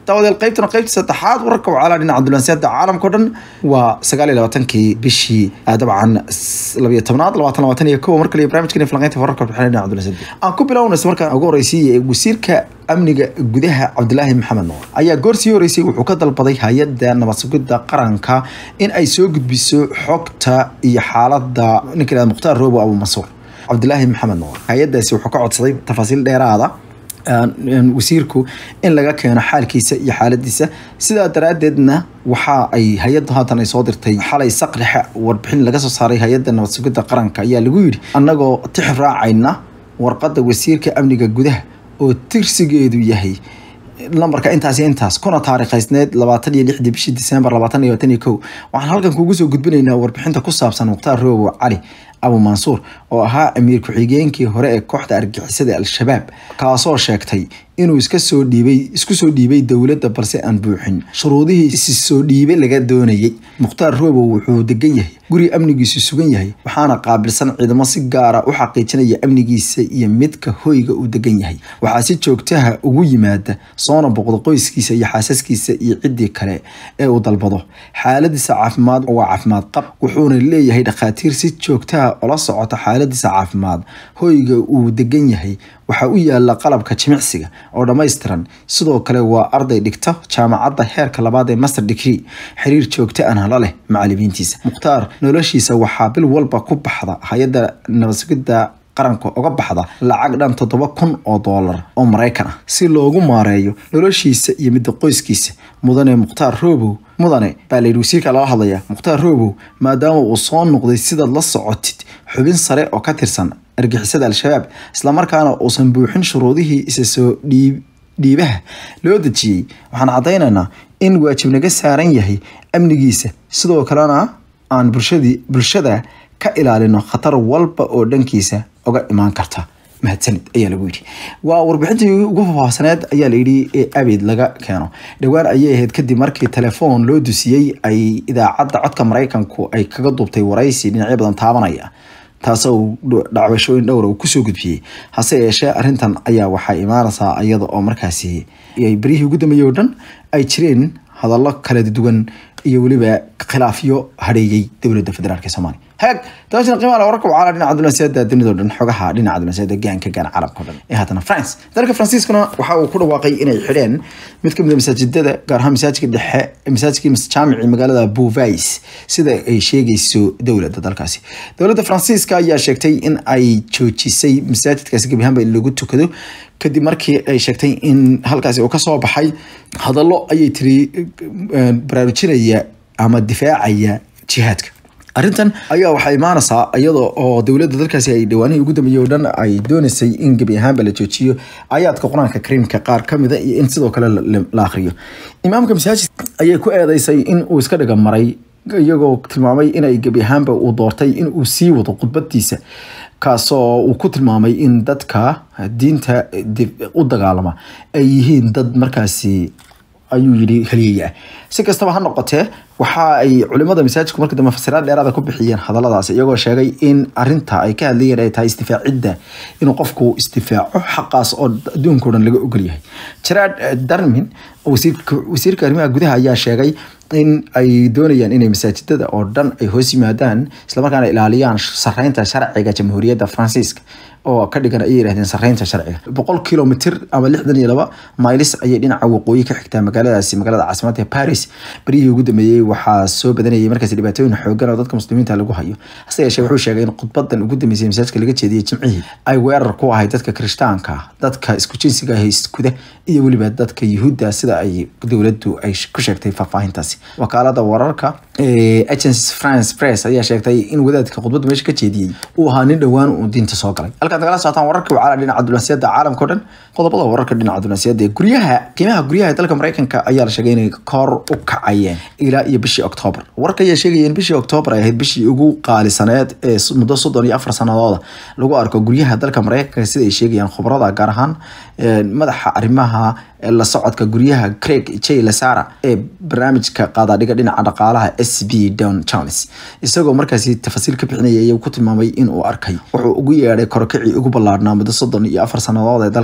daawadeel qaybtana qaybta saddexaad wararka wacaalaa dhinaca dulansiyaada caalamka o dhan waa sagaal iyo labaatankii bishii dabcan labiyo tobnaad labaatan labaatan iyo kow mar kale barnamijkan falanqeynta wararka warbixinada dhinaca dulansiyaada aan ku bilownaysa markaan ugu horeysiiyey wasiirka amniga gudaha cabdilaahi maxamed nuur ayaa goor sii horeysay wuxuu ka dalbaday hay-adda nabad sugidda qaranka in ay soo gudbiso xogta iyo xaaladda ninka yihahda mukhtaar roobo abu mansuur cabdilaahi maxamed nuur hay-addaasi wuxuu ka codsaday tafaasiil dheeraada wasiirku in laga keeno xaalkiisa iyo xaaladiisa sidaa daraadeedna waxa ay hay-adda haatan ay soo dirtay xalay saqrixa warbixin laga soo saaray hay-adda nabad sugidda qaranka ayaa lagu yidhi annagoo tix raacayna warqadda wasiirka amniga gudaha oo tirsigeedu yahay lambarka intaas iyo intaas kuna taariikhaysneed labaatan iyo lixdii bishii disembar labaatan iyo labaatan iyo kow waxaan halkan kuugu soo gudbinaynaa warbixinta ku saabsan mukhtaar roobo cali abu mansuur oo ahaa amiir ku-xigeenkii hore ee kooxda argixisada al-shabaab kaasoo sheegtay inuu iska soo dhiibay isku soo dhiibay dowladda balse aan buuxin shuruudihii isi soo dhiibe laga doonayay mukhtaar roobo wuxuu degan yahay guri amnigiisu sugan yahay waxaana qaabilsan ciidamo si gaara u xaqiijinaya amnigiisa iyo midka hoyga uu degan yahay waxaa si joogtaha ugu yimaada soona boqdo qoyskiisa iyo xaasaskiisa iyo ciddii kale ee uu dalbado xaaladiisa caafimaad waa caafimaad qab wuxuuna leeyahay dhakhaatiir si joogtaha ola socota xaaladiisa caafimaad hoyga uu degan yahay waxaa u yaala qalabka jimicsiga oo dhammaystiran sidoo kale waa arday dhigta jaamacadda heerka labaad ee master degree xiriir joogto ahna la leh macalimiintiisa mukhtaar noloshiisa waxaa bil walba ku baxda hay-adda nabadsugidda qaranka uga baxda lacag dhan toddoba kun oo doolar oo maraykan ah si loogu maareeyo noloshiisa iyo midda qoyskiisa mudane mukhtaar roobow mudane baa layidhi wasiirka lala hadlaya mukhtaar roobow maadaama uu soo noqday sidaad la socotid xubin sare oo ka tirsan argixisada al-shabaab islamarkaana uusan buuxin shuruudihii isa soo dhiib dhiibaha loo dejiyey waxaan caddaynaynaa in waajib naga saaran yahay amnigiisa sidoo kalena aan bulshadii bulshada ka ilaalino khatar walba oo dhankiisa oga imaan karta mahadsanid ayaa lagu yidhi waa warbixintii ugu faahfaahsaneed ayaa layidhi ee abid laga keeno dhowaan ayay ahayd kadib markii telefoon loo dusiyey ay idaacadda codka maraykanku ay kaga duubtay waraysi dhinacyo badan taabanaya taasoo dhacwashooyin dhowra uu kusoo gudbiyey hase yeeshee arrintan ayaa waxaa imaanaysaa iyada oo markaasi berihii ugu dambeeyey oo dhan ay jireen hadallo kala duwan iyo weliba khilaafyo hadheeyey dowladda federaalk ee soomaaliya hagaag dabaashana qiimaha wararka wacala dhinaca dulansiyaada dunida o dhan xogaha dhinaca dulansiyaada gaanka gaana caalamka o dhan ee haddana france dalka faransiiskuna waxa uu ku dhawaaqay inay xidheen mid ka mid a masaajidada gaar ahaan masaajidka dhexe masaajidkii jaamici magaalada bouvais sida ay sheegayso dowladda dalkaasi dowladda faransiiska ayaa sheegtay in ay joojisay masaajidkaasi gebi ahaanba in lagu tukado kadib markii ay sheegtay in halkaasi uu kasoo baxay hadallo ayay tiri baraarujinaya ama difaacaya jihaadka arrintan ayaa waxaa imaanaysaa iyada oo dowladda dalkaasi ay dhawaanihii ugu dambeeyey oo dhan ay doonaysay in gebi ahaanba la joojiyo aayaadka qur-aanka kariimka qaar ka mida iyo in sidoo kale la akhriyo imaamka masaajid ayay ku eedeysay in uu iska dhiga maray iyagoo tilmaamay inay gebi ahaanba uu doortay in uu sii wado khudbadiisa kaasoo uu ku tilmaamay in dadka diinta u dagaalama ay yihiin dad markaasi ayuu yidhi haliyaya si kastaba ha noqotee waxa ay culimada masaajidku markii dambe fasiraad dheeraada ku bixiyeen hadalladaas iyagoo sheegay in arinta ay ka hadlayeen ay tahay istifaacidda inuu qofku istifaaco xaqaas oo adduunka o dhan laga ogol yahay gerard darmin wasiirka arrimaha gudaha ayaa sheegay in ay doonayaan inay masaajidada oo dhan ay hoos yimaadaan islamarkaana ilaaliyaan sareynta sharciga jamhuuriyadda faransiiska oo ka dhigan ayay yidhahdeen sareynta sharciga boqol kilomitr ama lixdan iyo laba maylis ayay dhinaca waqooyi ka xigtaa magaaladaasi magaalada caasimada ee paris beryihii ugu dambeeyey waxaa soo badanayay markaasi dhibaatooyin xoogan oo dadka muslimiinta lagu hayo hase yeeshee wuxuu sheegay in khudbadan ugu dambeysay masaajidka laga jeediyey jimcihii ay weerar ku ahay dadka kirishtaanka dadka isku jinsiga ah iskuda iyo weliba dadka yuhuudda sida ay dowladdu ay ku sheegtay faahfaahintaasi wakaalada wararka agence france press ayaa sheegtay in wadaadka khudbadda meesha ka jeediyey uu ahaa nin dhowaan uu diinta soo galay halkaad nagala socotaan wararka wacala dhinaca dunaasiyada caalamka o dhan qodobada wararka dhinaca dunaasiyada ee guryaha qiimaha guryaha dalka mareykanka ayaa la sheegay inay kor u kacayeen ilaa iyo bishii octoobar wararka ayaa sheegaya in bishii octoobar ay ahayd bishii ugu qaalisaneed ee muddo soddon iyo afar sanadooda lagu arko guryaha dalka mareykanka sida ay sheegayaan khubarada gaar ahaan madaxa arrimaha la socodka guryaha craig j lasara ee barnaamijka qaadaadhiga dhinaca dhaqaalaha s b don jones isagoo markaasi tafasiil ka bixinaya ayuu ku tilmaamay in uu arkay wuxuu ugu yeedhay korokicii ugu ballaadhnaa muddo soddon iyo afar sannadood ee dalka mareykanka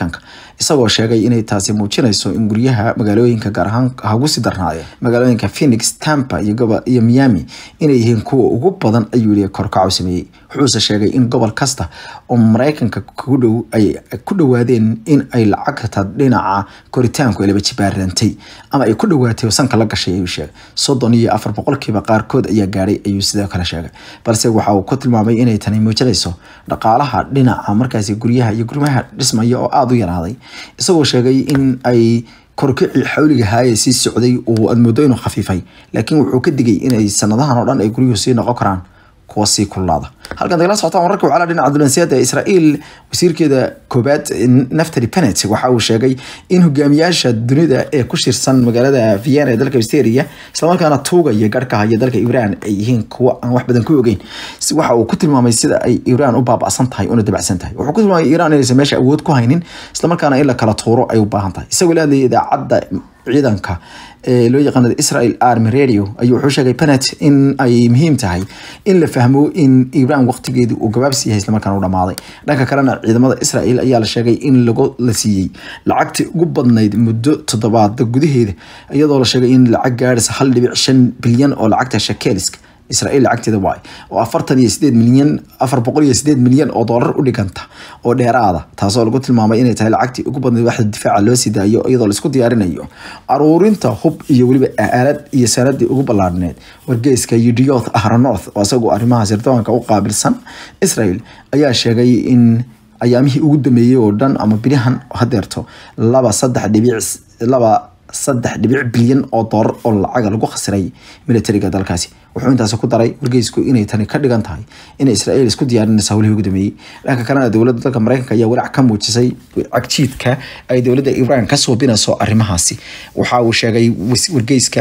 mareykanka isagoo sheegay inay taasi muujinayso in guryaha magaalooyinka gaar ahaan hagu sii darnaadeen magaalooyinka phoenix tampa iyo gobo iyo miami inay yihiin kuwa ugu badan ayuu yihi korkacu sameeyey wuxuuse sheegay in gobol kasta oo mareykanka ku dhow ay ku dhowaadeen in ay lacagta dhinaca koritaanku ay laba jibaarantay ama ay ku dhowaatay oo sanka la gashay ayuu sheegay soddon iyo afar boqolkiiba qaarkood ayaa gaadhay ayuu sidoo kale sheegay balse waxa uu ku tilmaamay inay tani muujinayso dhaqaalaha dhinaca markaasi guryaha iyo gurmaha dhismaya oo aada u yaraaday isagoo sheegay in ay korkicii xawliga haaya sii socday oo aad moodo inuu khafiifay laakiin wuxuu ka digay inay sanadahan oo dhan ay guryuhu sii noqon karaan kuwa sii kululaada halkan dagala socotaan wararka wacala dhinaca dulansiyaada israa'iil wasiirkeeda koobaad naftali benet waxa uu sheegay in hogaamiyaasha dunida ee ku shirsan magaalada vienna ee dalka australia islamarkaana tuuga iyo garhka haya dalka iran ay yihiin kuwa aan wax badan ku ogeyn waxa uu ku tilmaamay sida ay iran u baaba'san tahay una dabacsan tahay wuxuu ku tilmaamay iran inaysan meesha awood ku haynin islamarkaana in la kala tuuro ay u baahan tahay isagoo la hadlayay idaacadda ciidanka ee loo yaqaano israel army radio ayuu wuxuu sheegay benet in ay muhiim tahay in la fahmo in iran waqtigeedu uu gabaabsi yahay islamarkaana u dhamaaday dhanka kalena ciidamada israel ayaa la sheegay in lagu la siiyey lacagtii ugu badnayd muddo toddobaada gudaheeda iyadoo la sheegay in lacag gaadhaysa hal dhibic shan bilyan oo lacagta shakeeliska israa'iil lacagteeda waay oo afartan iyo sideed milyan afar boqol iyo sideed milyan oo doolar u dhiganta oo dheeraada taasoo lagu tilmaamay inay tahay lacagtii ugu badnayd waxda difaaca loo sii daayo iyadoo laisku diyaarinayo aruurinta hub iyo weliba aalad iyo sanadii ugu ballaadhneed wargeyska udioth ahronorth oo isagoo arrimaha sirdoonka u qaabilsan israel ayaa sheegay in ayaamihii ugu dambeeyey oo dhan ama bilihan hadeerto laba saddex dhibic laba saddex dhibic bilyan oo doolar oo lacaga lagu khasiray militariga dalkaasi wuxuu intaasi ku daray wargeysku inay tani ka dhigan tahay in israel isku diyaarinaysa howlihii ugu dambeeyey dhanka kalena dowladda dalka mareykanka ayaa walaac ka muujisay cagjiidka ay dowladda ibraan ka suubinayso arrimahaasi waxa uu sheegay wargeyska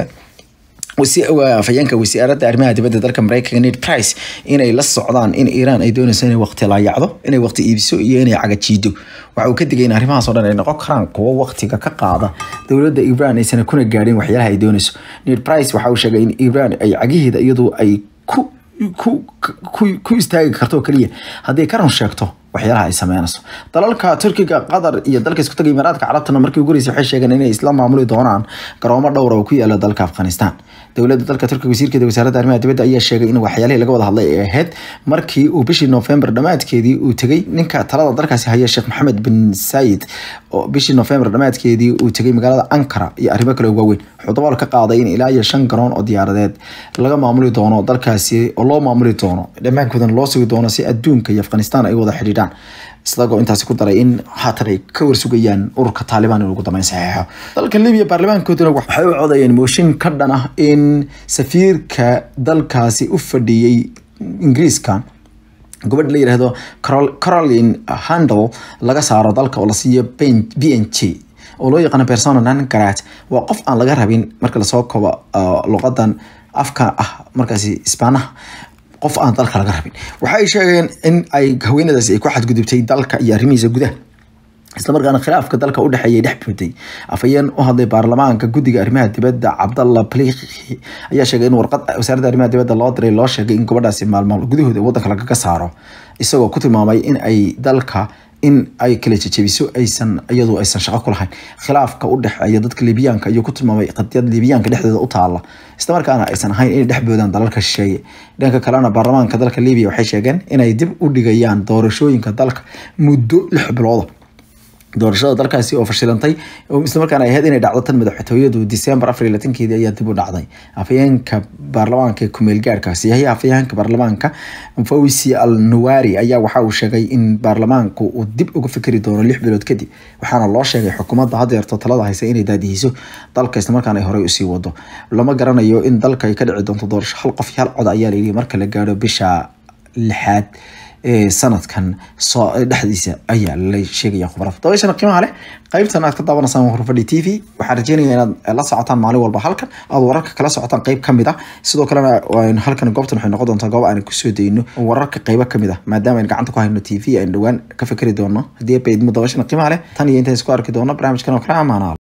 afayeenka wasiiradda arrimaha dibadda dalka mareykanka ned price inay la socdaan in iiraan ay doonayso inay waqti laayacdo inay waqti iibiso iyo inay cagajiido waxa uu ka digay in arrimahaas oo dhan ay noqon karaan kuwo waqtiga ka qaada dowladda iiraan aysan kuna gaadhin waxyaalaha ay doonayso ned price waxa uu sheegay in iiraan ay cagiheeda iyadu ay ku ku istaagi karto oo keliya haddii ka run sheegto waxyaalaha ay sameynayso dalalka turkiga qatar iyo dalka isku taga imaaraadka carabtana markii ugu horeysay waxay sheegeen inay isla maamuli doonaan garoomo dhowra oo ku yaala dalka afghanistan dowladda dalka turkiga wasiirkeeda wasaaradda arrimaha dibadda ayaa sheegay in waxyaalihii laga wada hadlay ay ahayd markii uu bishii november dhammaadkeedii uu tegay ninka talada dalkaasi haya sheekh maxamed bin sayid oo bishii november dhammaadkeedii uu tegay magaalada ankara iyo arrimo kale waaweyn wuxuu dabool ka qaaday in ilaa iyo shan garoon oo diyaaradeed laga maamuli doono dalkaasi oo loo maamuli doono dhammaankoodana loo sugi doono si adduunka iyo afghanistan ay wada xidhiidhaan isagoo intaasi ku daray in haatan ay ka warsugayaan ururka taalibaan in ugu dambeyn saxeexo dalka libiya baarlamaankooduna waxay u codayeen mooshin ka dhan ah in safiirka dalkaasi u fadhiyey ingiriiska gobadh la yirahdo caroline handel laga saaro dalka oo la siiyo b n g oo loo yaqaano persona non grat waa qof aan laga rabin marka lasoo kobo luqadan afka ah markaasi isbaanaha qof aan dalka laga rabin waxay sheegeen in ay haweenadaasi ay ku xadgudubtay dalka iyo arrimihiisa gudaha islamarkaana khilaafka dalka u dhexeeyay dhex buuday afhayeen u hadlay baarlamaanka guddiga arrimaha dibadda cabdalla baliki ayaa sheegay in warqad wasaaradda arrimaha dibadda loo diray loo sheegay in gabadhaasi maalmo gudahooda waddanka lagaga saaro isagoo ku tilmaamay in ay dalka in ay kala jejebiso aysan iyadu aysan shaqo ku lahayn khilaafka u dhexeeya dadka libiyaanka ayuu ku tilmaamay qadiyad libiyaanka dhexdooda u taala islamarkaana aysan ahayn inay dhex boodaan dalalka shisheeye dhanka kalena baarlamaanka dalka libiya waxay sheegeen inay dib u dhigayaan doorashooyinka dalka muddo lix bilooda doorashada dalkaasi oo fashilantay islamarkaana ay ahayd inay dhacdo tan madaxtooyadu december afar iyo labatankeedii ayaa dib u dhacday afhayeenka baarlamaanka kumeel gaarka siyahiya afhayeenka baarlamaanka fawisi al nuwari ayaa waxa uu sheegay in baarlamaanku uu dib uga fikri doono lix bilood kadib waxaana loo sheegay xukuumadda hadeerto talada haysa inay daadihiso dalka islamarkaana ay horey usii wado lama garanayo in dalka ay ka dhici doonto doorasho hal qof iyo hal cod ayaa layidhi marka la gaadho bisha lixaad ee sanadkan soo dhexdiisa ayaa la sheegaya khubarada dabayshana qiimaha leh qaybtan aad ka daawanaysaan hurfadhi t v waxaan rajeynaya inaad la socotaan maalin walba halkan aad wararka kala socotaan qayb kamid ah sidoo kalena halkan goobtan waxay noqon doontaa goob aan kusoo dayno wararka qaybo kamid ah maadaama aan gacanta ku hayno t v aan dhowaan ka fikri doono haddii baydmo dabayshana qiimaha leh tan iyo intaan isku arki doono barnaamijkan oo kale amaanaal